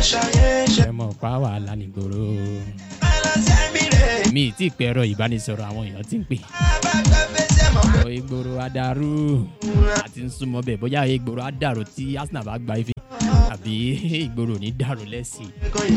ẹ mọ̀ pa wàhálà nígboro mi ì tí ì pẹ́ ẹ̀rọ ìbánisọ̀rọ̀ àwọn èèyàn ti ń pè ọ ìgboro adarú àti ń súnmọ́ bẹ́ẹ̀ bóyá ìgboro adarú tí arsenal bá gba ife àbí ìgboro ò ní dàrú lẹ́sìn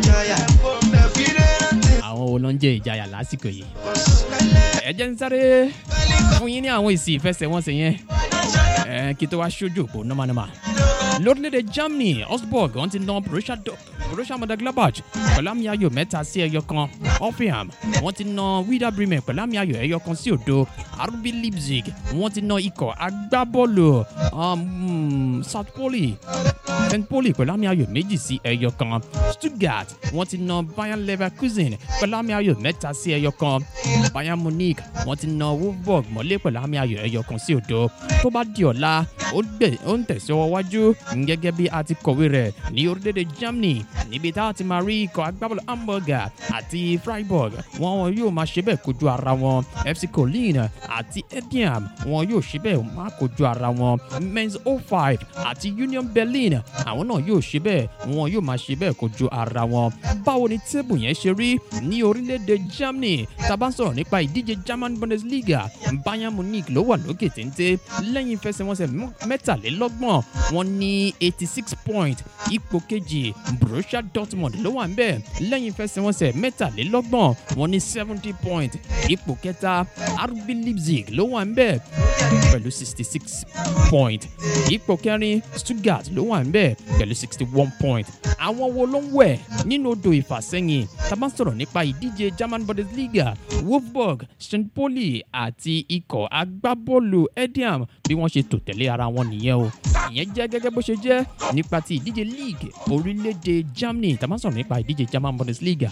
àwọn wo ló ń jẹ́ ìjayà lásìkò yìí ẹ jẹ́ ń sáré fún yín ní àwọn èsì ìfẹsẹ̀wọnsẹ̀ yẹn ẹ kí tó wá ṣojú òpó nọ́mánọ́má lórílẹ̀‐èdè germany osborg wọ́n ti ná borussia Do- borussia mönchengladbach pẹ̀lú àmì ayò mẹ́ta sí ẹyọ kan hoffenheim wọ́n ti ná wida bremen pẹ̀lú àmì ayò ẹyọ kan sí òdo rb leipzig wọ́n ti ná ikọ̀ agbábọ́ọ̀lù um, south poli st poli pẹ̀lú àmì ayò méjì sí ẹyọ kan stuttgart wọ́n ti ná bayern leverkusen pẹ̀lú àmì ayò mẹ́ta sí ẹyọ kan bayern munich wọ́n ti ná wolfsburg mọ́lé pẹ̀lú àmì ayò ẹyọ kan sí òdo tó bá di ọ̀la ó gbẹ- ó ń tẹ̀síwọ́ wájú gẹ́gẹ́ bí a ti kọ̀wé rẹ̀ ní orílẹ̀-èdè germany níbi tá a ti máa rí ikọ̀ agbábọ́ọ̀lù hamburger àti freiburg wọn yóò máa ṣe bẹ́ẹ̀ kojú ara wọn fc colin àti ediam wọn yóò ṣe bẹ́ẹ̀ máa kojú ara wọn men's 05 àti union berlin àwọn náà yóò ṣe bẹ́ẹ̀ wọn yóò máa ṣe bẹ́ẹ̀ kojú ara wọn báwo ni tébù yẹn ṣe rí ní orílẹ̀-èdè germany tá a bá ń sọ̀rọ̀ nípa ìdíje german bundesliga bayern munich ló wà lókè téńté lẹ́yìn ìfẹsẹ̀wọnsẹ̀ mọ́- mẹ́tàlélọ́gbọ̀n wọn ní eighty six point ipò kejì borussia dortmund ló wà ń bẹ̀ lẹ́yìn ìfẹsẹ̀wọnsẹ̀ mẹ́tàlélọ́gbọ̀n wọn ní seventy point ipò kẹta rb leipzig ló wà ń bẹ̀ pẹ̀lú sixty six point ipò kẹrin stuttgart ló wà ń bẹ̀ pẹ̀lú sixty one point àwọn wo ló ń wẹ̀ nínú odò ìfàsẹ́yìn tá a bá ń sọ̀rọ̀ nípa ìdíje german bundesliga wolfsburg st poli àti ikọ̀ agbábọ́ọ̀lù ediam bí wọ́n ṣe tò tẹ̀lé ara wọn nìyẹn o ìyẹn jẹ́ gẹ́gẹ́ bó ṣe jẹ́ nípa ti ìdíje league orílẹ̀-èdè germany tá a bá ń sọ̀rọ̀ nípa ìdíje german bundesliga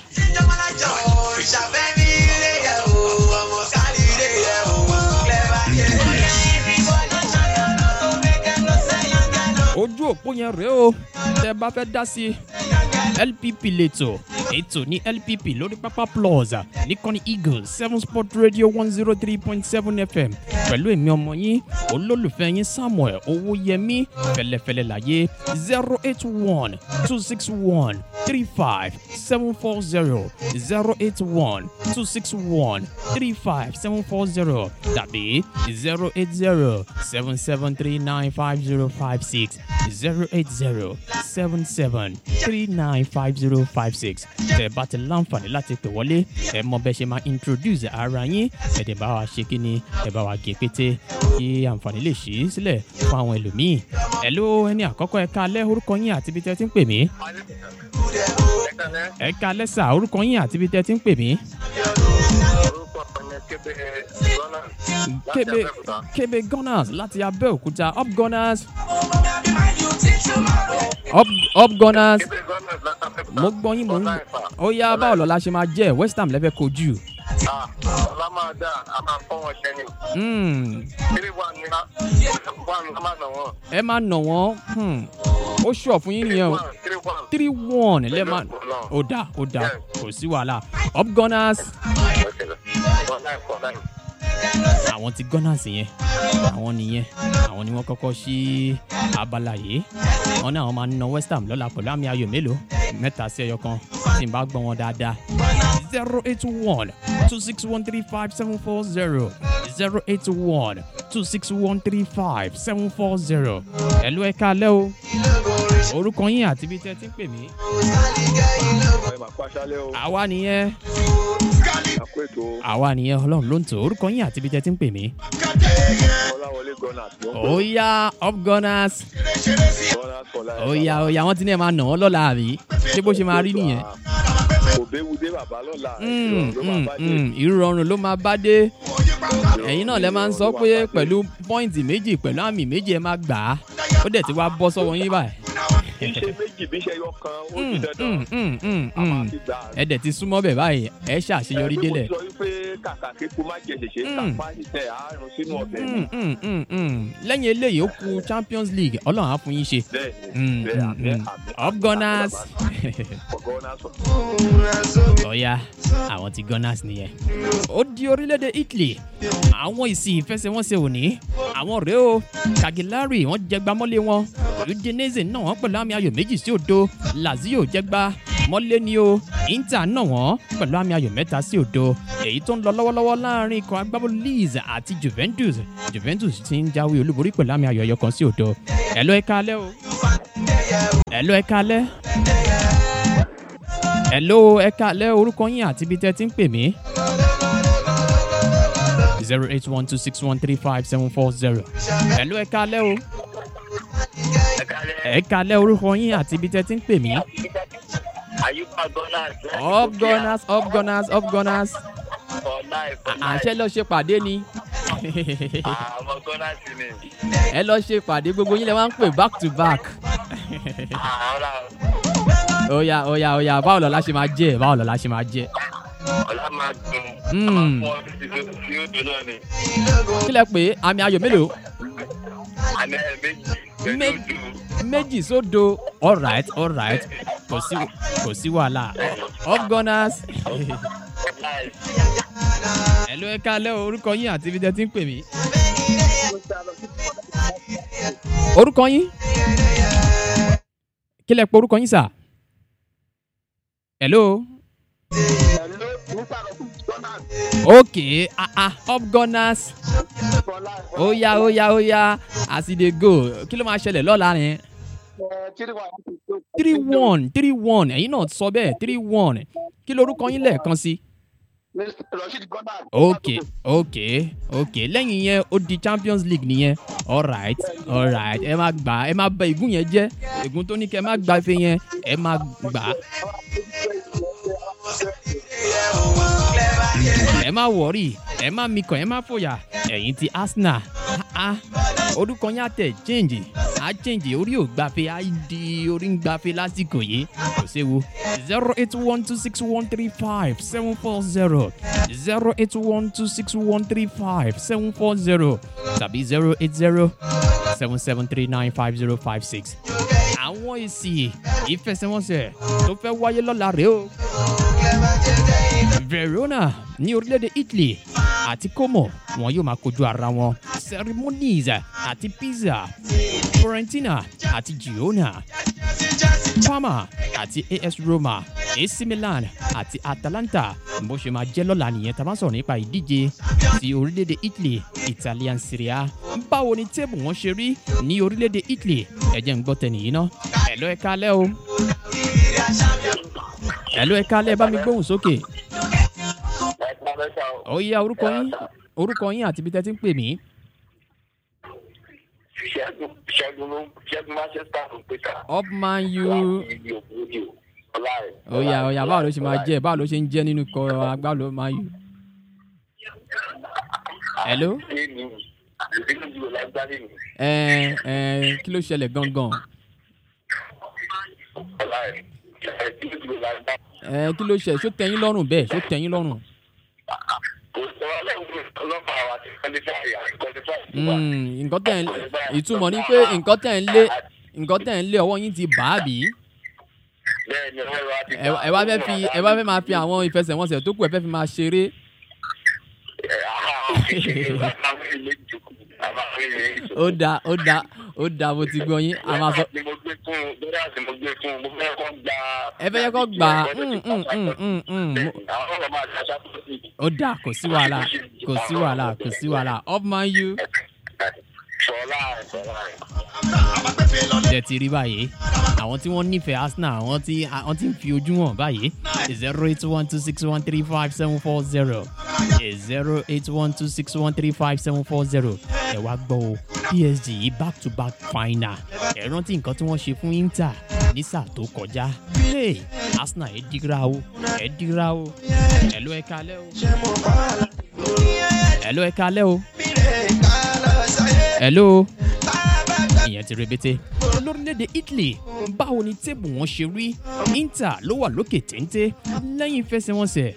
ojú òpó yẹn rèé o tẹ bá fẹ́ dá sí lpp lẹ́tọ̀ ètò ní lpp lórí pápá plus nìkànnì eagle seven sport radio one zero three point seven fm pẹ̀lú èmi ọmọ yín olólùfẹ́ yín samuel owóyẹmí fẹlẹ́fẹlẹ́ láyé zero eight one two six one three five seven four zero zero eight one two six one three five seven four zero tàbí zero eight zero seven seven three nine five zero five six zero eight zero seven seven three nine five zero five six tẹ bá ti láǹfààní láti pè wọlé ẹ mọ bẹ ṣe máa introduce ara yín ẹ dẹ̀ bá wa ṣe kí ni ẹ bá wa gé pété kí àǹfààní lè ṣí sílẹ̀ fún àwọn ẹlòmíì ẹ ló ẹni àkọ́kọ́ ẹ ká alẹ́ orúkọ yín àti ibi tẹ́ ti ń pè mí ẹ ká alẹ́ sà orúkọ yín àti ibi tẹ́ ti ń pè mí. kébé kébé gunners láti abẹ́òkúta up gunners up up gunners mo gbọ́ yín mo ń ó yá báwo lọ́la ṣe máa jẹ́ west ham lẹ́fẹ̀ẹ́ kojú. ọlá máa dá a máa fọ́ wọn jẹ ni Hmm, three one ni one a máa nà wọn ẹ máa nà wọ́n hmm, ó ṣọ̀ fún yín nìyẹn o one three one three one lẹ́ẹ̀ máa ó dà ó dà kò sí wàhálà up gunners one nine four nine. àwọn ti gunners yẹn àwọn nìyẹn àwọn ni wọ́n kọ́kọ́ sí abala yìí wọn náà wọn máa ń na west ham lọ́la pẹ̀lú àmì ayò mélòó mẹ́ta sí ẹyọ kan tí n bá gbọ́ wọn dáadáa zero eight one two six one three five seven four zero zero eight one two six one three five seven four zero ẹ̀lú ẹ̀ka alẹ́ o orúkọ yín àti ibi tẹ́ ẹ ti ń pè mí ẹ máa pàṣálẹ́ o àwa nìyẹn àpò ètò àwa nìyẹn ọlọ́run ló ń tò orúkọ yín àti ibi tẹ́ ẹ ti ń pè mí. ọláwọlé gunners ló ń ó yá up gunners pè gunners for life. ó yá ó yá wọ́n ti ní ẹ̀ máa nà wọ́n lọ́la àbí ṣé bó ṣe máa rí nìyẹn. kò béwu dé bàbá lọ́la Mm, ìrọ̀rùn ló máa mm, bá dé. mm, ìrọ̀rùn ló máa bá dé ẹ̀yin náà lẹ máa ń sọ pé pẹ̀lú pọ́ìntì méjì pẹ̀lú àmì méjì ẹ máa gbà á ó dẹ̀ ti wá bọ́ sọ́wọ́ yín báyìí. bí ṣe méjì bí ṣe yọ kan ó Mm, ti dandan mm, mm, mm, a máa mm. fi gbà. ẹ dẹ̀ ti súnmọ́ bẹ̀ báyìí ẹ ṣàṣeyọrí délẹ̀. ẹ pé mo sọ wípé kàkà kíkú má jẹ ṣèṣe Mm. kápá ṣiṣẹ́ àárùn sínú ọbẹ̀ ni. Mm, mm, mm, mm. lẹ́yìn eléyìí ó ku champions league ọlọ́run á fún yín ṣe. bẹ́ẹ̀ Mm, ni bẹ́ẹ̀ mm, àmì mm. àmì up gunners for gunners for ọ̀ya àwọn ti gunners nìyẹn. ó di orílẹ̀-èdè italy àwọn ìsì ìfẹsẹ̀wọnsẹ̀ òní àwọn rèé o kagilari wọ́n jẹgbàmọ́lé wọn udinese náà wọ́n pẹ̀lú àmì ayò méjì sí òdo lazio jẹ́gbá mọ́lé ni o inter náà wọ́n pẹ̀lú àmì ayò mẹ́ta sí òdo èyí tó ń lọ lọ́wọ́lọ́wọ́ láàrin ikọ̀ agbábọ́ọ̀lù leeds àti juventus juventus ti ń jáwé olúborí pẹ̀lú àmì ayò ẹyọ kan sí òdo ẹ̀ lọ́ ẹ̀ka alẹ́ o ẹ̀ lọ́ ẹ̀ka alẹ́ ẹ̀ lọ́ ẹ̀ka alẹ́ orúkọ yín àti ibi tẹ́ ti ń pè mí zero eight one two six one three five seven four zero. Hello ẹ kalẹ́ o. Ẹ kalẹ́ orúkọ yín àti ibi tẹ́ ti ń pè mí. Àyùbá Gunners. Up gunners up gunners up gunners. For life. for Àṣẹ life. lọ ṣe pàdé ni. Àwọn Gunners ni. Ẹ lọ ṣe pàdé gbogbo yín lẹ máa ń pè back to back. Àwọn Oya oya oya báwo lọ́la ṣe máa jẹ́ báwo lọ́la ṣe máa jẹ́. ọ̀la máa dùn. Mm. Àwọn ọmọ ti dùn sí odò náà ni. Kí lẹ pé àmì ayò mélòó? Àná ẹ̀ méjì. Pẹ̀lú Méjì. ojú. Méjì sódo. Alright alright kò sí kò sí wàhálà. Up gunners. Life. Hello ẹ kalẹ́ o orúkọ yín àti ibi tẹ́ ti ń pè mí. orúkọ yín kí lẹ pé orúkọ yín sà. hello Hello, Mr. Gunners ok ah ah up gunners for life. oya oya oya as e dey go kí ló máa ṣẹlẹ̀ lọ́la yẹn. three one three one ẹ̀yin náà sọ bẹ́ẹ̀ three one kí lorúkọ yín lẹ́ẹ̀kan sí. Rashid Gunners. ok ok ok lẹ́yìn yẹn ó di champions league nìyẹn alright alright ẹ máa gbà ẹ máa bẹ ìgún yẹn jẹ́ ìgún tó ní kẹ́ ẹ má gbà ife yẹn ẹ máa gbà ẹ má wọrí ẹ má mikàn ẹ má fòyà ẹ̀yin ti arsenal ah ah orúkọ yín àtẹ̀ change á change orí ò gbàfẹ́ á di orí ń gbàfẹ́ lásìkò yìí kò séwu zero eight one two six one three five seven four zero zero eight one two six one three five seven four zero tàbí zero eight zero seven seven three nine five zero five six. àwọn èsì ìfẹsẹ̀wọnsẹ̀ tó fẹ́ wáyé lọ́la rèé o. verona ní orílẹ̀-èdè italy àti como wọn yóò máa kojú ara wọn ceremonies àti pizza florentina àti girona parma àti as roma ac milan àti atalanta bó ṣe máa jẹ́ lọ́la nìyẹn tá a bá sọ̀rọ̀ nípa ìdíje ti orílẹ̀-èdè italy italian serie a báwo ni téèbù wọn ṣe rí ní orílẹ̀-èdè italy ẹ̀jẹ̀ ń gbọ́ tẹ̀ nìyí ná ẹ̀lọ́ ẹ̀ka alẹ́ o ẹ̀lọ́ ẹ̀ka alẹ́ bá mi gbóhùn sókè Ẹ pa mẹ́ta o. ó yá orúkọ yín orúkọ yín àti ibi tẹ́ ti ń pè mí Ṣẹ́gun Ṣẹ́gun ló Ṣẹ́gun Manchester ló pè ta. upman u Ibi òkúròdì o. Ọlá rẹ̀. ó yá ó yá báwo ló ṣe máa jẹ́ báwo ló ṣe ń jẹ́ nínú ikọ̀ agbáwo man u Hello? Ṣé ni ìdílé ìdílé lágbálẹ̀ ni? ẹ ẹ kí ló ṣẹlẹ̀ gangan Ọlá rẹ̀. Ìdílé ìdílé lágbálẹ̀. ẹ kí ló ṣẹlẹ̀ ṣó tẹ́yìn lọ́rùn bẹ́ẹ̀ ṣó tẹ́yìn lọ́rùn Kò sọ ọlọ́run ọlọ́pàá wa ti kọ́lífàì àti kọ́lífàì. Mm, nǹkan tẹ̀ ń ìtumọ̀ ni pé nǹkan tẹ̀ ń lé nǹkan tẹ̀ ń lé ọwọ́ yín ti bà á bí Bẹ́ẹ̀ ni ọwọ́ wa ti ẹ ẹ wá fẹ́ fi ẹ wá fẹ́ máa fi àwọn ìfẹsẹ̀wọnsẹ̀ tó kù ẹ fẹ́ fi máa ṣeré ó da ó da ó da mo ti gbọ́ yín a máa sọ Ni mo gbé fún un, bẹ́ẹ̀ àti mo gbé fún un, mo fẹ́ kọ́ gba. ẹ fẹ́ yẹ kó gbà á mm, mm, mm, mm, mm, mo- Àwọn ọ̀rọ̀ máa ṣe aṣáájú sí i. ó dà kò sí wàhálà kò sí wàhálà kò sí wàhálà up man u Sọlá rẹ̀ sọlá rẹ̀. jẹ́ ti rí báyìí àwọn tí wọ́n nífẹ̀ẹ́ arsenal àwọn tí àwọn tí ń fi ojú hàn báyìí zero eight one two six one three five seven four zero zero eight one two six one three five seven four zero ẹ wá gbọ́ o psg yìí back to back final ẹ rántí nǹkan tí wọ́n ṣe fún inter ní sáà tó kọjá hey arsenal ẹ dìgra o ẹ dìgra o ẹ ló ẹ kalẹ́ o ẹ ló ẹ kalẹ́ o ẹ ló ìyẹn ti rebete lórílẹ̀‐èdè italy báwo ni téèbù wọn ṣe rí inter ló wà lókè téńté lẹ́yìn ìfẹsẹ̀wọnsẹ̀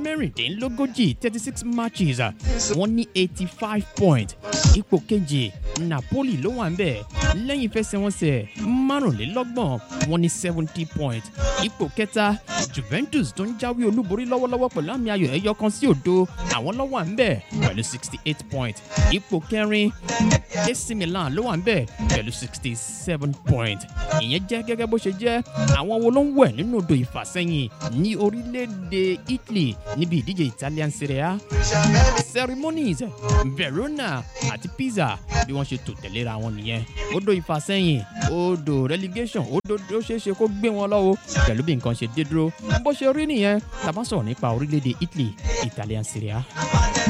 mẹ́rìndínlógójì thirty six matches wọ́n ní eighty five point ipò kejì napoli ló wà ń bẹ̀ lẹ́yìn ìfẹsẹ̀wọnsẹ̀ márùnlélọ́gbọ̀n wọn ní seventy point ipò kẹta juventus tó ń jáwé olúborí lọ́wọ́lọ́wọ́ pẹ̀lú àmì ayò ẹ̀yọ kan sí òdo àwọn ló wà ń bẹ̀ pẹ̀lú sixty eight point ipò kẹrin ac milan ló wà ń bẹ̀ pẹ̀lú sixty seven point ìyẹn jẹ́ gẹ́gẹ́ bó ṣe jẹ́ àwọn wo ló ń wẹ̀ nínú odò ìfàsẹ́yìn ní orílẹ̀-èdè italy níbi ìdíje italian serie a ceremonies verona àti pisa bí wọ́n ṣe tò tẹ̀léra wọn nìyẹn odò ìfàsẹ́yìn odò relegation odò tó ṣeé ṣe kó gbé wọn lọ́wọ́ pẹ̀lú bí nǹkan ṣe dé dúró bó ṣe rí nìyẹn tàbá sọ̀rọ̀ nípa orílẹ̀-èdè italy italian serie a.